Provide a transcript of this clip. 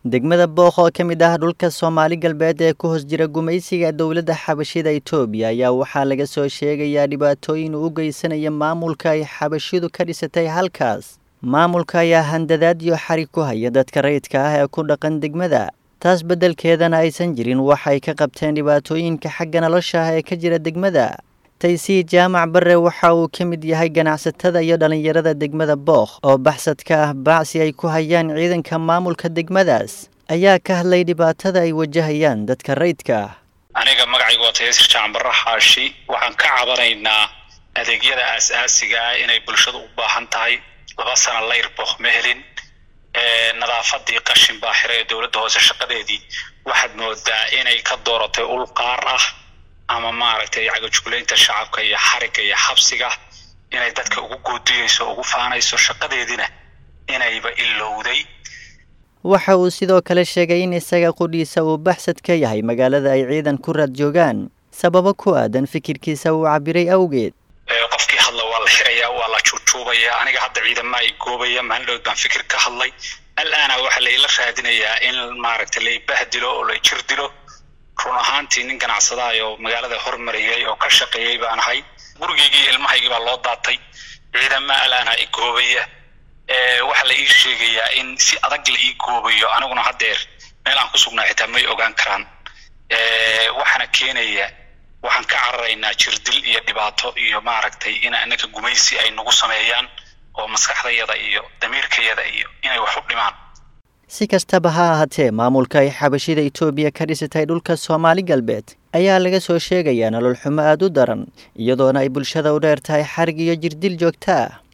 degmada booq oo ka mid ah dhulka soomaali galbeed ee ku hoos jira gumaysiga dowladda xabashida itoobiya ayaa waxaa laga soo sheegayaa dhibaatooyin u geysanaya maamulka ay xabashidu ka dhisatay halkaas maamulka ayaa handadaad iyo xarig ku haya dadka rayidka ah ee ku dhaqan degmada taas beddelkeedana aysan jirin waxay ka qabteen dhibaatooyinka xagga nolosha ah ee ka jira degmada taysii jaamac barre waxa uu ka mid yahay ganacsatada iyo dhallinyarada degmada bookh oo baxsad ka ah bacsi ay ku hayaan ciidanka maamulka degmadaas ayaa ka hadlay dhibaatada ay wajahayaan dadka rayidka ah aniga magacaygu waa tayaasir jaamac barre xaashi waxaan ka cabanaynaa adeegyada aas-aasiga ah inay bulshadu u baahan tahay laba sana layr bookh ma helin nadaafadii qashin baa xira ee dowladda hoose shaqadeedii waxaad moodaa inay ka dooratay ul qaar ah ama maaragtay cagajuglaynta shacabka iyo xarigga iyo xabsiga inay dadka ugu goodiyeyso ugu faanayso shaqadeediina inayba ilowday waxa uu sidoo kale sheegay in isaga qudhiisa uu baxsad ka yahay magaalada ay ciidan ku raad joogaan sababo ku aadan fikirkiisa uu cabiray awgeed qofkii hadla waa la xirayaa waa la juujuubaya aniga hadda ciidama ay goobaya maalindhood baan fikir ka hadlay al-aana waxaa laila raadinayaa in maaragtay laibahdilo oo la jir dilo run ahaantii nin ganacsadahay oo magaalada hormariyay oo ka shaqeeyey baan ahay gurigeygii ilmahaygii baa loo daatay ciidama al-aana i goobaya waxaa la ii sheegayaa in si adag la ii goobayo aniguna haddeer meel aan ku sugnaa xitaa may ogaan karaan waxaana keenaya waxaan ka cararaynaa jirdil iyo dhibaato iyo maaragtay in anaka gumaysi ay nagu sameeyaan oo maskaxdayada iyo damiirkayada iyo inay wax u dhimaan si kastaba ha ahaatee maamulka ay xabashida itoobiya ka dhisatay dhulka soomaali galbeed ayaa laga soo sheegayaa nolol xumo aada u daran iyadoona ay bulshada u dheer tahay xarig iyo jirdil joogta ah